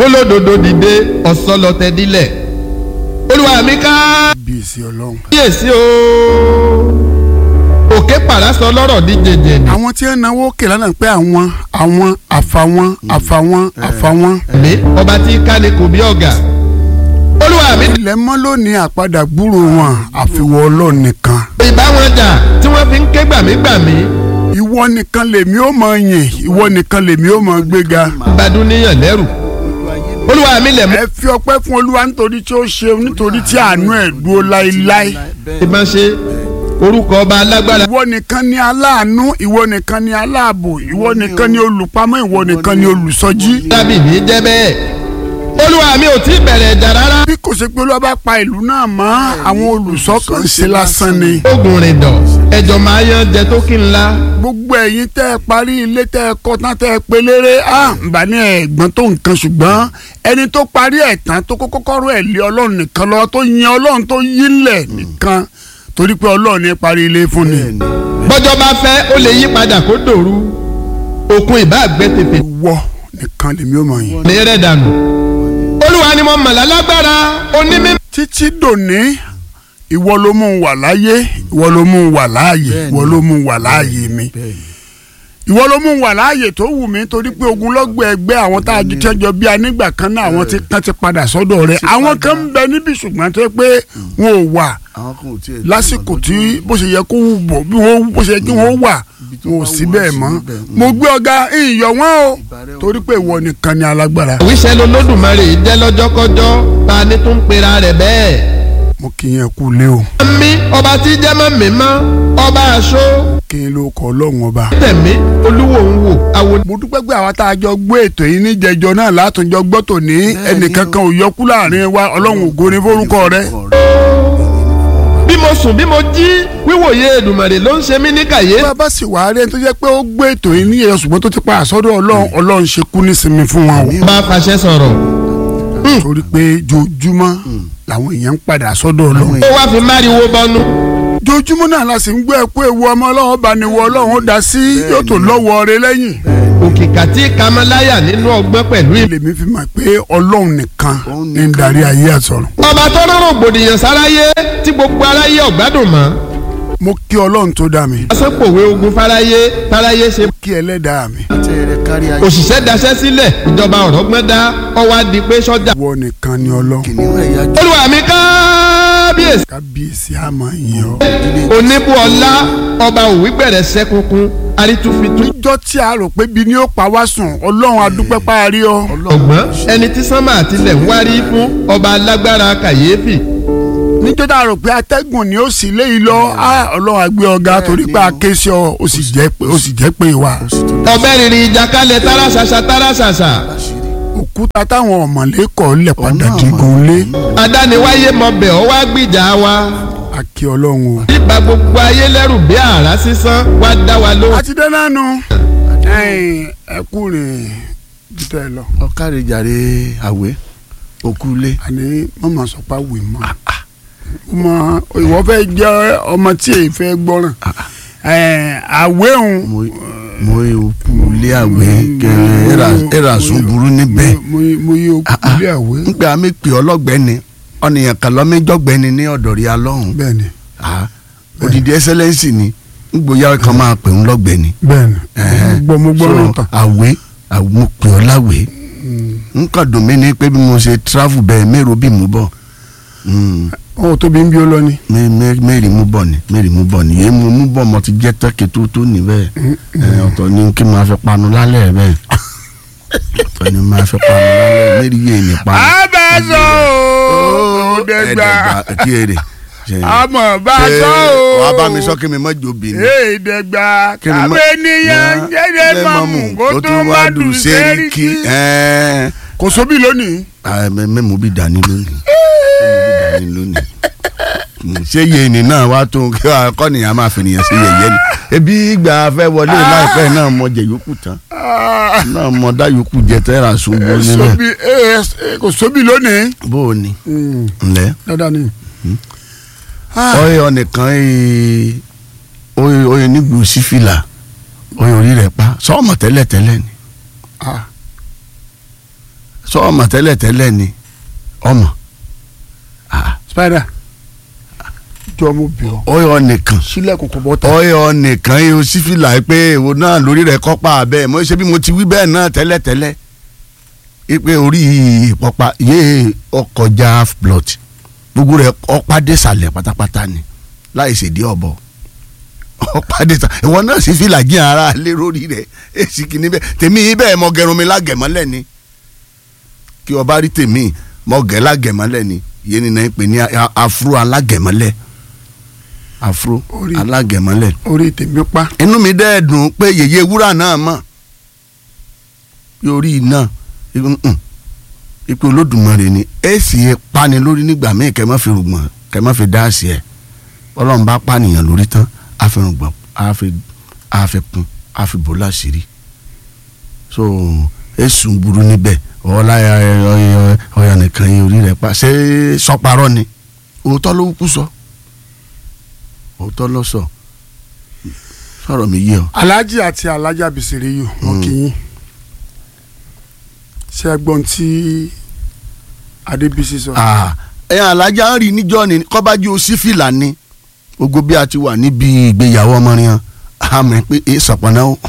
olódodo dìde ọ̀sọ́lọ́tẹ̀ dílẹ̀ olúwa mi ká bíyèsí ọlọ́run. kíyèsí o òkè pàrásọ lọ́rọ̀ di jẹjẹ ni. àwọn tí ń náwó kè lánàá pé àwọn àwọn àfàwọn àfàwọn àfàwọn. mi ọba tí ká ni kò bí ọ̀gá olúwa mi ilẹ̀ mọ́ lónìí àpadà gbúrò wọn àfiwọ́ ọlọ́run nìkan. ìbá wọn jà tí wọ́n fi ń ké gbàmígbàmí ìwọ nìkan lèmi ó mọ yìn ìwọ nìkan lèmi ó mọ gbéga. gbadun níyàn lẹ́rù olúwa mi lẹ̀ mú ẹ fi ọpẹ́ fún olúwa nítorí tí ó ṣe nítorí tí àánú ẹ̀ dúró láéláé. ìbá ṣe orúkọ ọba alágbára ìwọ nìkan ni aláàánú ìwọ nìkan ni aláàbò ìwọ nìkan ni olùpamọ́ ìwọ nìkan ni olùsọjí. dábì mi jẹ́ bẹ́ẹ̀ olúwa mi ò tí ì bẹ̀rẹ̀ ẹ̀jà rárá bí kò ṣe pé olúwa bá pa ìlú náà mọ́ àwọn olùṣọ́ kan ṣe lásán ni. ogun rìn dọ̀ ẹjọ́ máa yan jẹ tó kí n la gbogbo ẹ̀yin tẹ́ ẹ parí ilé tẹ́ ẹ kọ́ tán tẹ́ ẹ pé léré à ń bá ní ẹ̀gbọ́n tó nǹkan ṣùgbọ́n ẹni tó parí ẹ̀ tán tó kọ́kọ́ kọ́rọ́ ẹ̀ lé ọlọ́run nìkan lọ tó yin ọlọ́run tó yí lẹ̀ nìkan torí pé ọlọ́run ní parí ilé fún ni. bọ́jọ́ bá fẹ́ ó lè yí padà kó dòru òkun ìbá àgbẹ̀ tètè wọ nìkan lèmi ò mọ̀ yín. ní rẹ̀ dànù olúwa ni mo mọ̀ lálágbára onímọ̀ títí dòní ìwọ ló mú un wà láyé ìwọ ló mú un wà láàyè ìwọ ló mú un wà láàyè mi ìwọ ló mú un wà láàyè tó wù mí torí pé ogunlọ́gbọ̀ ẹgbẹ́ àwọn tá a jù tẹ́jọ bí a nígbà kan náà àwọn tí kan ti padà sọ́dọ̀ rẹ̀ àwọn kan ń bẹ níbi ṣùgbọ́n tó yẹ pé wọn ò wà àwọn kan ò tiẹ̀ lásìkò tí bó ṣe yẹ kó wù bọ̀ bí wọ́n bó ṣe yẹ kí wọ́n wà wọn ò sí bẹ́ẹ̀ mọ́ mo gbé ọ̀gá ìyọ̀ wọn o torí pé ìwọ nìkan ni alágbára àwíṣẹ́ lolódùmarè jẹ́ lọ́jọ́kọ́jọ́ ta ni tó ń pera rẹ̀ bẹ́ẹ̀. mo kì í yẹn kú lé o mi ọba tí jẹ́ mọ́ mi mọ́ ọba aṣọ kí n ló kọ ọlọ́run ọba. tẹ̀mí olúwo ń wò awo mo dúpẹ́ pé àwa tá a jọ gbé ètò yìí níjẹjọ náà látúnjọ gbọ́ tòní ẹnìkankan ò yọkú láàrin wa ọlọ́run ògo ní forúkọ rẹ. bí mo sùn bí mo jí wíwòye Èdùmàrè ló ń ṣe mí ní kàyé. bá a bá sì wá rí ẹni tó jẹ́ pé ó gbé ètò yìí níjẹjọ ṣùgbọ́n tó ti pa àsọdọ̀ ọlọ́run ọlọ́run ṣe kú nísinmi fún wa o. bá a fàṣẹ sọ̀rọ̀ torí pé jojúmọ́ làwọn èèyàn ń padà sọ́dọ̀ ọlọ́run. ó wá fi máriwo bọnu. jojúmọ́ náà la sì ń gbọ́ ẹ pé ewu ọmọ ọlọ́run bá ní wọ ọlọ́run ó dá sí yóò tó lọ́wọ́ rẹ lẹ́yìn. òkìkà tí kamaláyà nínú ọgbọ́n pẹ̀lú ìlú. lèmi fi mọ̀ pé ọlọ́run nìkan ní ń darí ayé àtọ̀run. ọba tó rọrùn gbòdìyàn sáráyé tí gbogbo aráyé ọ̀gbádùn mọ́. mo kí ọlọ́run tó dá mi asẹ́pòwe ogun fáráyé fáráyé ṣe. kí ẹlẹ́dàá mi. tẹ̀rẹ̀ kárí ayé. òṣìṣẹ́ daṣẹ́ sílẹ̀ ìjọba ọ̀rọ̀ gbọ́n dá ọwọ́ á di pé sọ́jà. ìwọ nìkan ni ọlọ́run. kìnìún ẹ̀yà jù. olúwa mi kábíyèsí. kábíyèsí àmọ́ yín ọ. oníbù ọlá ọba òwì bẹ̀rẹ̀ sẹ́kùnkùn arítúfitú. níjọ́ tí a rò pé bí ni ó pa wá sùn ọlọ́run adúpẹ́ parí ọ. ọ̀gbọ́n ẹni tí sánmà àtilẹ̀ ń wárí fún ọba alágbára kàyéfì. níjọ́ tá a rò pé atẹ́gùn ni ó sì léyìí lọ á ọlọ́run àgbẹ̀ ọ̀gá torí pé a ké sí ọ ó sì jẹ́ pé ó sì jẹ́ pé wa. ọbẹ̀ rìnrìn ìjàkalẹ̀ tárásàṣà tárásàṣà. òkúta táwọn ọ̀mọ̀lé kọ̀ lẹ̀ padà digun lé. adániwáyé mọbẹ̀ ọ wá gbìjà wa. a kí ọlọ́run o. bíba gbogbo ayé lẹ́rù bí àrá sísán wá dá wa lóhùn. a ti dé nánu. ẹ kú rìn jùtọ̀ ẹ lọ. ọ̀kàrẹ̀ jàre àwẹ̀ òkúlé. àní mọ̀mọ́ sọ pé àwìn mọ́. ọmọ ìwọ fẹ́ jẹ́ ọmọ tí èyí fẹ́ gbọ́ràn. àwẹ̀hùn. mo yẹ òkúlé àwẹ̀ kẹrẹ ẹ̀rà sùn burú níbẹ̀. mo yẹ òkúlé àwẹ̀. ń pè àmì pè ọlọ́gbẹ́ni ọ̀nìyàn kan lọ́mẹ́jọ́gbẹ́ni ní ọ̀dọ̀ rí alọ́hùn. bẹ́ẹ̀ni odidi ẹsẹlẹsì ni ngbóyà kan máa pè ń lọ́gbẹ́ni. bẹ́ẹ̀ni gbọ́ mo gbọ́ ló tán. àwẹ̀ mo pè ọ́ láwẹ̀ nǹkan dùn mí ni pé bí mo ṣe travel bẹ́ẹ̀ mẹ́rọ bí mo bọ̀ ọ tóbi ń bí ó lọ ni. mẹ́rì mú bọ̀ ni mẹ́rì mú bọ̀ ni èyí mo mú bọ̀ mo ti jẹ́ tẹ́kẹ̀ tó tó ní bẹ́ẹ̀ ọ̀tọ̀ ni kí n máa fi panu lálẹ́ bẹ́ẹ̀ ọ̀tọ̀ ni máa fi panu lálẹ́ mẹ́rì yé ni panu. abẹ́sọ̀ o dẹ́gbà kí èrè àmọ̀ bá sọ o. wà á bá mi sọ kí mi má jò bì ní. ee dẹ́gbà Kí ni mo- kàwé níyàn jẹ́jẹ́ mọ̀mú kó tó wá dùn sẹ́ríkì. kò sóbì lónìí. mẹ́mu bí dání lónìí mẹ́mu bí dání lónìí ṣé yéènì náà wá tó kí akọ́nìyàn máa fi nìyẹn sí yẹ̀yẹ́ ni ebi ìgbà fẹ́ wọlé láìpẹ́ náà mọ jẹ yòókù tán náà mọ dá yòókù jẹ tẹ́ra ṣubú nílẹ̀ sóbì ee kò sóbì lónìí. bó o ní ǹlẹ́ dáadáa ni. ọyẹ ọ̀nìkan oye oye nígbù sífìlà oye orí rẹ̀ pa sọ́ọ̀mọ̀ tẹ́lẹ̀ tẹ́lẹ̀ ni sọ ọmọ tẹ́lẹ̀ tẹ́lẹ̀ ni ọmọ Ah, spider jọ mo bì ọ́ ọyọ nìkan sílẹ̀kùn kò bọ́ ta ọyọ nìkan yìí o sífìlà pé èwo náà lórí rẹ̀ kọ́pà bẹ́ẹ̀ mo ṣe bí mo ti wí bẹ́ẹ̀ náà tẹ́lẹ̀ tẹ́lẹ̀ ipe orí ìpọ́pá yé ọkọjá half blood gbogbo rẹ̀ ọ̀pá désàlẹ̀ pátápátá ni láì ṣèdí ọ̀bọ ọ̀pá désàlẹ̀ ìwọ náà sì fìlà jí ara lé lórí rẹ̀ èsì kìíní bẹ́ẹ̀ tèmi bẹ́ẹ̀ mọ gẹrun mi lágẹ̀mọ́lẹ̀ ni kí ọba rí tèmi mọ gẹ̀ lágẹ̀mọ́lẹ̀ ni yéé nínú pè ní a- afro alágẹ̀mọ́lẹ̀ afro Orí- alágẹ̀mọ́lẹ̀ orí tèmi pa inú mi dẹ́ dùn pé yèyé wúrà náà mọ̀ yorí náà mm, ipe olódùmarè ni èsì pani lórí nígbà míì kẹ́ má fi rùgbọ̀n kẹ́ má fi dáàsì ẹ̀ ọlọ́run bá pànìyàn lórí tán á fi rùgbọ̀n á fi á fi kún á fi bò láṣìírí so èsùn burú níbẹ̀ ọ̀la ọ̀yà nìkan yìí orí rẹ̀ pa ṣé sọparọ́ ni òótọ́ ló kú sọ òótọ́ ló sọ sọ̀rọ̀ mi yé ọ. alhaji àti alhaja bisiri yìí wọn kì í ṣe ẹ̀gbọ́n tí adébísí sọ Ah, ẹ̀yàn alájà ń rí níjọ́ ni kọ́bájú sífìlà ni gbogbo bí a ti wà níbi ìgbéyàwó ọmọnìyàn àmì pé e sọ̀pọ̀nà o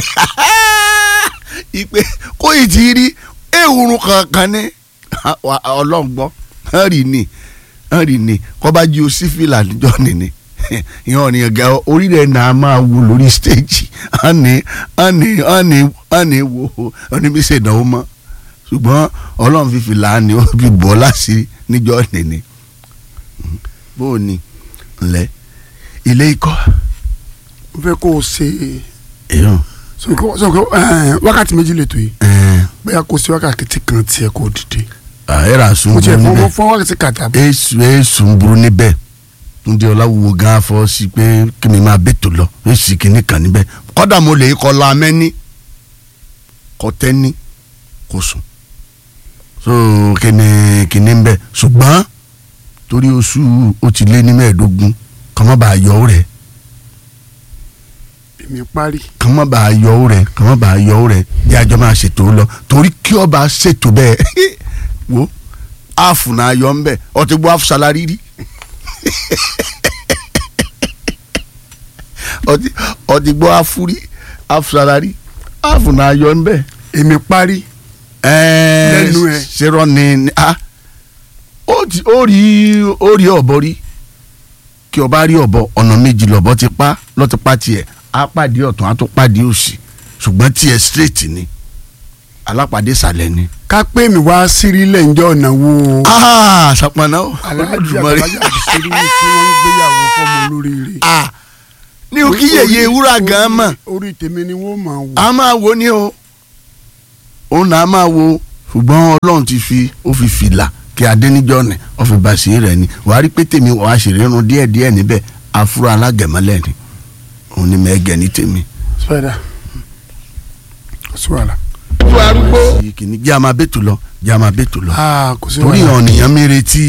ìpè kó ì ti rí ewúro kankan ní ọlọ́ngbọ́ ń rí ni ń rí ni kọ́bájú sífìlà níjọ́ ni ni ìyẹn ọ̀nìyàn gẹ̀ orí rẹ̀ náà máa wù lórí stéèjì àní àní àní àní wo oníbísẹ̀ ìdánwò mọ́ ṣùgbọ́n ọlọ́run fífi láàánú ó fi bọ́ láṣìírí níjọ́ nìní bó o ní ńlẹ̀ ilé ikọ́ mo fẹ́ kó o ṣe èèyàn sọ̀kò sọ̀kò wákàtí méjì lè tó yìí bóyá kó o ṣe wákàtí kan tiẹ̀ kó o dìde àyẹ̀rà sùn mo burú tiẹ̀ fún níbẹ̀ fún wákàtí kàtà èsù èsù ń burú níbẹ̀ túndé ọláwùwò gan afọ sí pé kí mi máa bètò lọ èsì kìíní kan níbẹ̀ kọ́dà mo lè kọ́ la mẹ́ni kọ́ tẹ́ni kò sùn so kíni kíni ń bẹ̀ ṣùgbọ́n torí oṣù ó ti lé ní mẹ́ẹ̀ẹ́dógún kàn má bàa yọ ọ́ rẹ̀ èmi parí kàn má bàa yọ ọ́ rẹ̀ kàn má bàa yọ ọ́ rẹ̀ bí àjọ máa ṣètò lọ torí kí ọba ṣètò bẹ́ẹ̀ wo áàfù náà yọ ń bẹ̀ ọtí gbọ́ áàfù sálárì rí ọtí ọtí gbọ́ áàfù rí áàfù sálárì áàfù náà yọ ń bẹ̀ èmi parí Lẹ́nu ẹ̀. ṣerọ ni ni- ah ó ti- ó rí ó rí ọ̀bọ rí kí ọba rí ọ̀bọ ọ̀nà méjì lọ̀bọ ti pa lọ́ti pa tiẹ̀ á pàdé ọ̀tún á tún pàdé òsì ṣùgbọ́n tiẹ̀ straight ni alápàdé sàlẹ̀ ni. ká pé mi wá sírí lẹ́ǹjọ́ ọ̀nà wo ah sàpọ̀nà ó aláàjì Olódùmarè. àtàlájà bisiri yìí tí wọ́n ń gbéyàwó fọ́mọ olóríire ah ní o kí yèyé wúrà gan mọ̀ orí tèmi ni wọ́n máa wò a máa wo ni o òun náà máa wo ṣùgbọ́n ọlọ́run ti fi ó fi fìlà kí adéníjọ́ ni ó fi bá sí rẹ̀ ni wàá rí pé tèmi wàá ṣèrè irun díẹ̀díẹ̀ níbẹ̀ afúrò alágẹ̀mọ́lẹ̀ ni òun ni mẹ́gẹ̀ ní tèmi. spider kò sí wàhálà tó arúgbó kìíní jẹ́ àmà bẹ́tù lọ jẹ́ àmà bẹ́tù lọ ah kò sí torí wàhálà. ọ̀nìyàn mi retí